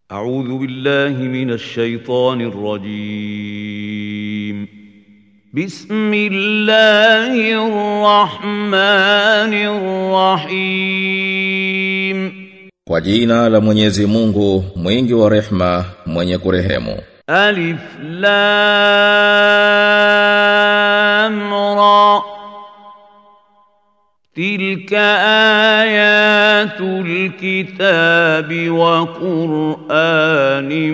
أعوذ بالله من الشيطان الرجيم بسم الله الرحمن الرحيم Kwa jina la Mwenyezi Mungu, mwingi wa rehma, mwenye kurehemu. ألف لام را تلك آيات الكتاب وقرآن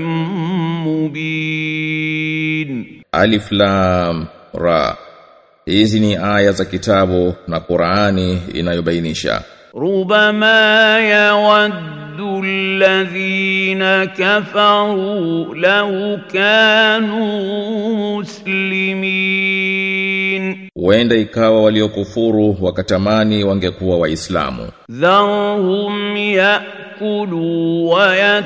مبين Alif Lam Ra. Hizi ni aya za kitabu na Qur'ani inayobainisha. ربما يود الذين كفروا لو كانوا مسلمين Huenda ikawa waliokufuru wakatamani wangekuwa Waislamu. ذرهم ياكلوا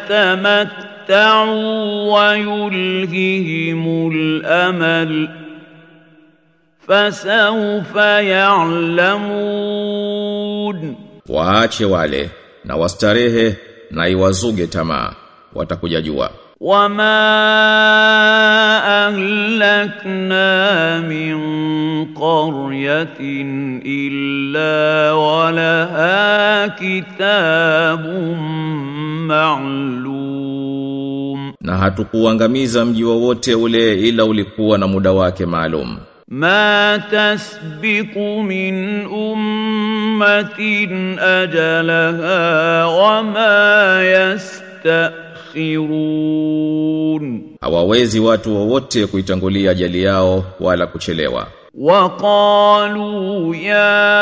ويتمتعوا ويلههم الامل فسوف يعلمون Waache wale na wastarehe na iwazuge tamaa. Watakuja jua. وما اهلكنا من قريه الا ولها كتاب معلوم Na hatukuangamiza mji wowote ule ila ulikuwa na muda wake maalum. ما تسبق من امه اجلها وما يستاخرون Hawawezi watu wowote kuitangulia ajali yao wala kuchelewa. وقالوا يا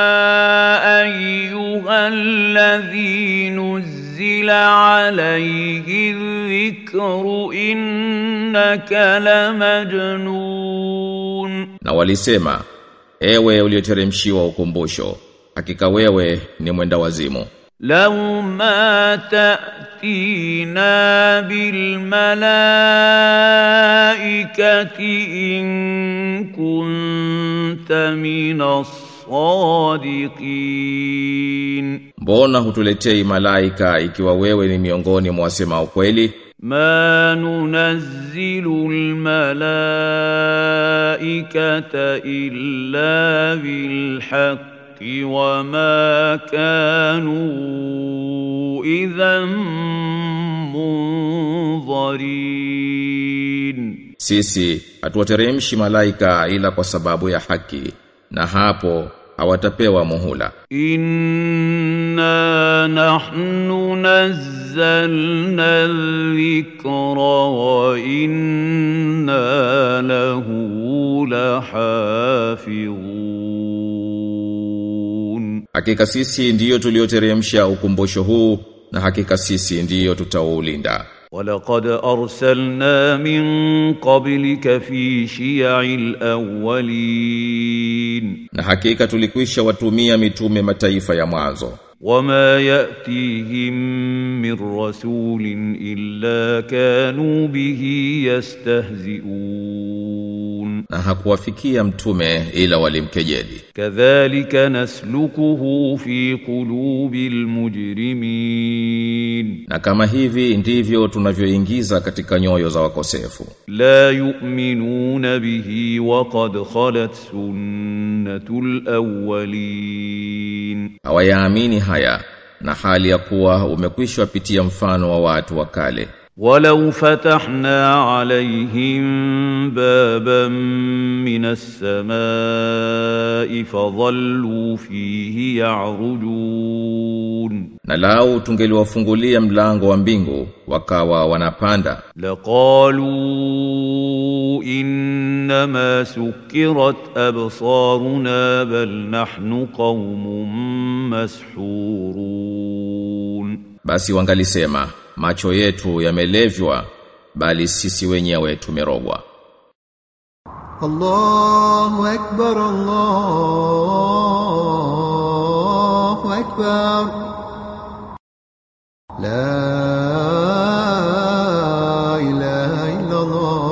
ايها الذي نزل عليه الذكر انك لمجنون Na walisema, ewe ulioteremshiwa ukumbusho, hakika wewe ni mwenda wazimu. لو ما تأتينا بالملائكة إن كنت من الصادقين Mbona hutuletei malaika ikiwa wewe ni miongoni mwa wasema ukweli? ما ننزل الملائكة إلا بالحق وما كانوا إذا منظرين Sisi hatuwateremshi malaika ila kwa sababu ya haki, na hapo hawatapewa muhula. إنا نحن نزلنا الذكر وإنا له لحافظون Hakika sisi ndiyo tulioteremsha ukumbusho huu, na hakika sisi ndiyo tutaulinda. ولقد أرسلنا من قبلك في شيع الأولين Na hakika tulikwisha watumia mitume mataifa ya mwanzo. وما يأتيهم من رسول إلا كانوا به يستهزئون Na hakuwafikia mtume ila walimkejeli. كذلك نسلكه في قلوب المجرمين Na kama hivi ndivyo tunavyoingiza katika nyoyo za wakosefu. لا يؤمنون به وقد خلت سنة الأولين Hawayaamini haya na hali ya kuwa umekwisha pitia mfano wa watu wa kale. ولو فتحنا عليهم بابا من السماء فظلوا فيه يعرجون Na lau tungeliwafungulia mlango wa mbingu wakawa wanapanda لقالوا إنما سكرت أبصارنا بل نحن قوم مسحورون basi wangalisema macho yetu yamelevywa bali sisi wenyewe tumerogwa. الله أكبر الله أكبر لا إله إلا الله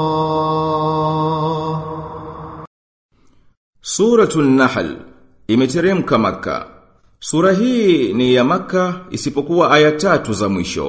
Suratul Nahl imeteremka Maka. Sura hii ni ya Maka isipokuwa aya tatu za mwisho.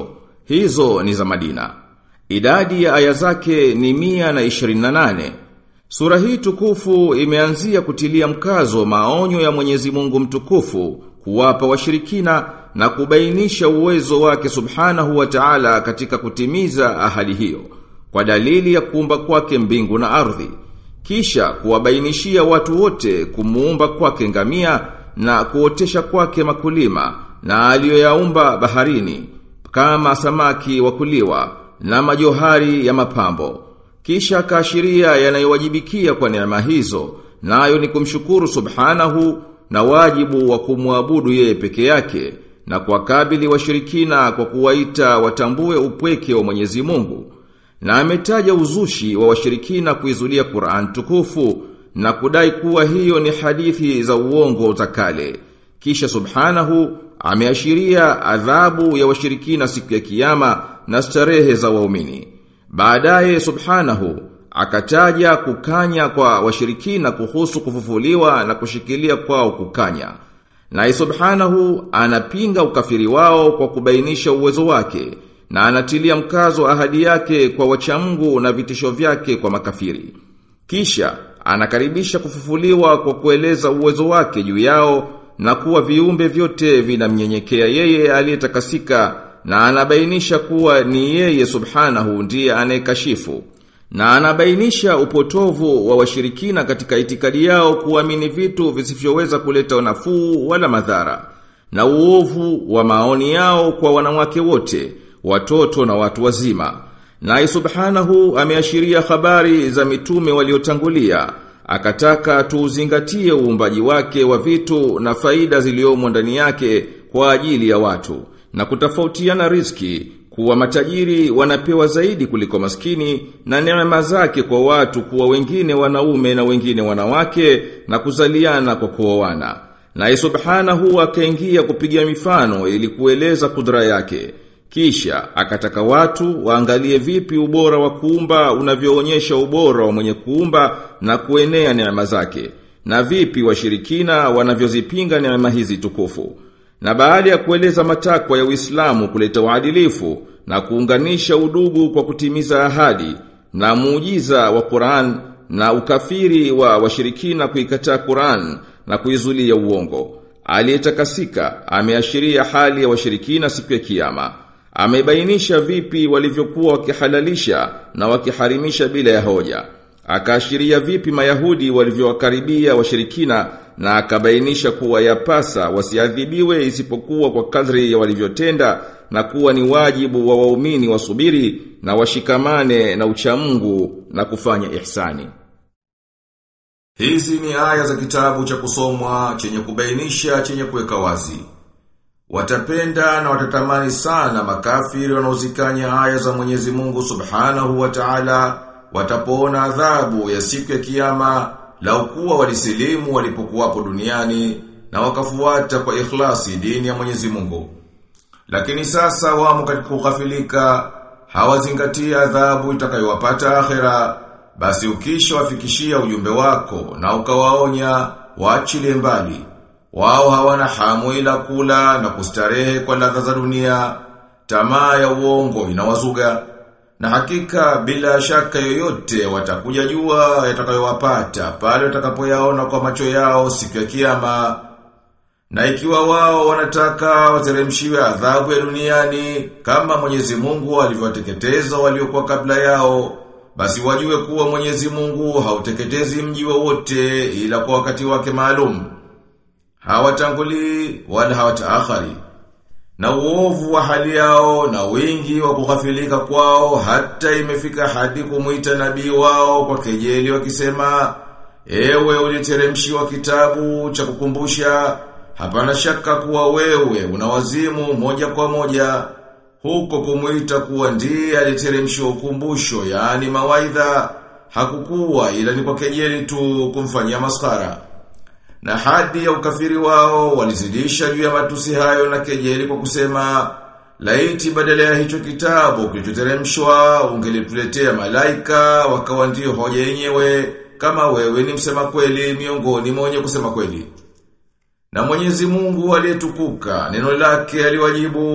Hizo ni za Madina. Idadi ya aya zake ni mia na ishirini na nane. Sura hii tukufu imeanzia kutilia mkazo maonyo ya Mwenyezi Mungu mtukufu kuwapa washirikina na kubainisha uwezo wake subhanahu wa ta'ala katika kutimiza ahadi hiyo kwa dalili ya kuumba kwake mbingu na ardhi kisha kuwabainishia watu wote kumuumba kwake ngamia na kuotesha kwake makulima na aliyoyaumba baharini kama samaki wa kuliwa na majohari ya mapambo kisha kaashiria yanayowajibikia kwa neema hizo nayo ni kumshukuru subhanahu na wajibu wa kumwabudu yeye peke yake na kuwakabili washirikina kwa kuwaita watambue upweke wa Mwenyezi Mungu na ametaja uzushi wa washirikina kuizulia Qur'an tukufu na kudai kuwa hiyo ni hadithi za uongo za kale kisha subhanahu ameashiria adhabu ya washirikina siku ya kiyama na starehe za waumini baadaye subhanahu akataja kukanya kwa washirikina kuhusu kufufuliwa na kushikilia kwao kukanya. Na subhanahu anapinga ukafiri wao kwa kubainisha uwezo wake na anatilia mkazo ahadi yake kwa wachamgu na vitisho vyake kwa makafiri. Kisha anakaribisha kufufuliwa kwa kueleza uwezo wake juu yao na kuwa viumbe vyote vinamnyenyekea yeye aliyetakasika na anabainisha kuwa ni yeye subhanahu ndiye anayekashifu na anabainisha upotovu wa washirikina katika itikadi yao kuamini vitu visivyoweza kuleta nafuu wala madhara na uovu wa maoni yao kwa wanawake wote watoto na watu wazima na subhanahu ameashiria habari za mitume waliotangulia akataka tuuzingatie uumbaji wake wa vitu na faida ziliomo ndani yake kwa ajili ya watu na kutofautiana riski kuwa matajiri wanapewa zaidi kuliko maskini na neema zake kwa watu kuwa wengine wanaume na wengine wanawake na kuzaliana kwa kuoana. Na subhanahu akaingia kupiga mifano ili kueleza kudra yake. Kisha akataka watu waangalie vipi ubora wa kuumba unavyoonyesha ubora wa mwenye kuumba na kuenea neema zake. Na vipi washirikina wanavyozipinga neema hizi tukufu. Na baada ya kueleza matakwa ya Uislamu kuleta uadilifu na kuunganisha udugu kwa kutimiza ahadi na muujiza wa Qur'an na ukafiri wa washirikina kuikataa Qur'an na kuizulia uongo. Aliyetakasika ameashiria hali ya washirikina siku ya kiyama. Amebainisha vipi walivyokuwa wakihalalisha na wakiharimisha bila ya hoja. Akaashiria vipi Mayahudi walivyowakaribia washirikina na akabainisha kuwa yapasa wasiadhibiwe isipokuwa kwa kadri ya walivyotenda na kuwa ni wajibu wa waumini wasubiri na washikamane na uchamungu na kufanya ihsani. Hizi ni aya za kitabu cha kusomwa chenye kubainisha chenye kuweka wazi. Watapenda na watatamani sana makafiri wanaozikanya aya za Mwenyezi Mungu Subhanahu wa Ta'ala watapoona adhabu ya siku ya kiyama lau kuwa walisilimu walipokuwapo duniani na wakafuata kwa ikhlasi dini ya Mwenyezi Mungu. Lakini sasa wamo katika kughafilika, hawazingatia adhabu itakayowapata akhera, basi ukisha wafikishia ujumbe wako na ukawaonya waachilie mbali. Wao hawana hamu ila kula na kustarehe kwa ladha za dunia, tamaa ya uongo inawazuga. Na hakika bila shaka yoyote watakuja jua yatakayowapata pale watakapoyaona kwa macho yao siku ya kiyama. Na ikiwa wao wanataka wateremshiwe adhabu ya duniani kama Mwenyezi Mungu alivyowateketeza waliokuwa kabla yao, basi wajue kuwa Mwenyezi Mungu hauteketezi mji wowote ila kwa wakati wake maalum. Hawatanguli wala hawataakhari. Na uovu wa hali yao na wingi wa kughafilika kwao hata imefika hadi kumuita nabii wao kwa kejeli wakisema Ewe uliteremshiwa kitabu cha kukumbusha hapana shaka kuwa wewe unawazimu moja kwa moja huko kumuita kuwa ndiye aliteremshiwa ukumbusho yaani mawaidha hakukuwa ila ni kwa kejeli tu kumfanyia maskara na hadi ya ukafiri wao walizidisha juu ya matusi hayo na kejeli kwa kusema laiti badala ya hicho kitabu kilichoteremshwa ungelituletea malaika wakawa ndio hoja yenyewe kama wewe ni msema kweli miongoni mwenye kusema kweli. Na Mwenyezi Mungu aliyetukuka neno lake aliwajibu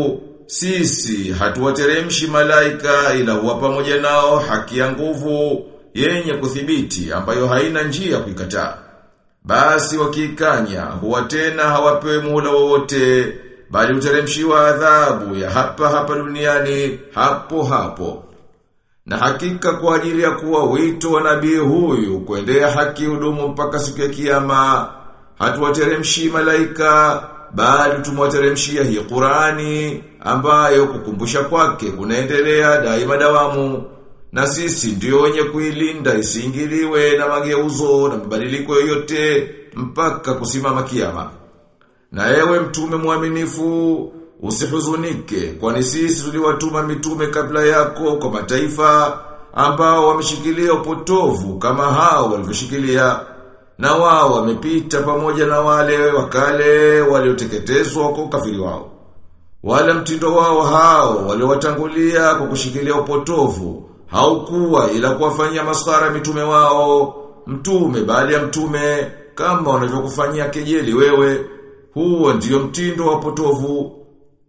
sisi hatuwateremshi malaika ila huwa pamoja nao haki ya nguvu yenye kuthibiti ambayo haina njia kuikataa. Basi wakikanya huwa tena hawapewi muhula wowote bali uteremshiwa adhabu ya hapa hapa duniani hapo hapo. Na hakika kwa ajili ya kuwa wito wa nabii huyu kuendea haki hudumu mpaka siku ya kiyama, hatuwateremshi malaika bali tumwateremshia hii Qurani ambayo kukumbusha kwake kunaendelea daima dawamu. Na sisi ndio wenye kuilinda isiingiliwe na mageuzo na mabadiliko yoyote mpaka kusimama kiyama. Na ewe mtume mwaminifu, usihuzunike, kwani sisi tuliwatuma mitume kabla yako kwa mataifa ambao wameshikilia upotovu kama hao walivyoshikilia. Na wao wamepita pamoja na wale wakale walioteketezwa kwa ukafiri wao. Wala mtindo wao hao waliowatangulia kwa kushikilia upotovu haukuwa ila kuwafanyia maskhara mitume wao, mtume baada ya mtume kama wanavyokufanyia kejeli wewe huo ndiyo mtindo wa potovu.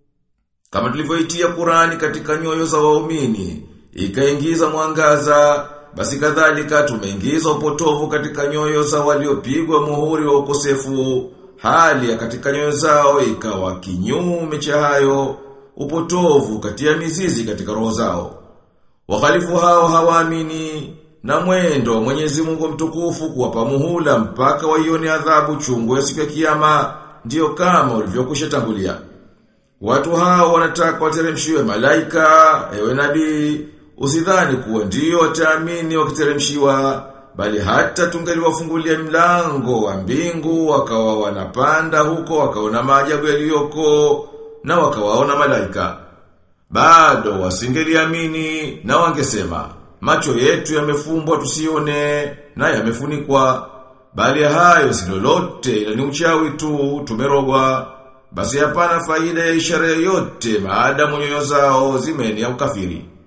Kama tulivyoitia Qurani katika nyoyo za waumini, ikaingiza mwangaza, basi kadhalika tumeingiza upotovu katika nyoyo za waliopigwa muhuri wa ukosefu, hali ya katika nyoyo zao ikawa kinyume cha hayo, upotovu katia mizizi katika roho zao. Wakhalifu hao hawaamini na mwendo wa Mwenyezi Mungu mtukufu kuwapa muhula mpaka waione adhabu chungu ya siku ya kiyama ndiyo kama ulivyokusha tangulia. Watu hao wanataka wateremshiwe malaika, ewe nabii, usidhani kuwa ndiyo wataamini wakiteremshiwa, bali hata tungeliwafungulia mlango wa mbingu wakawa wanapanda huko wakaona maajabu yaliyoko na wakawaona malaika. Bado wasingeliamini na wangesema, macho yetu yamefumbwa tusione na yamefunikwa. Bali hayo si lolote ila ni uchawi tu tumerogwa. Basi hapana faida ya ishara yoyote maadamu nyoyo zao zimeni ya ukafiri.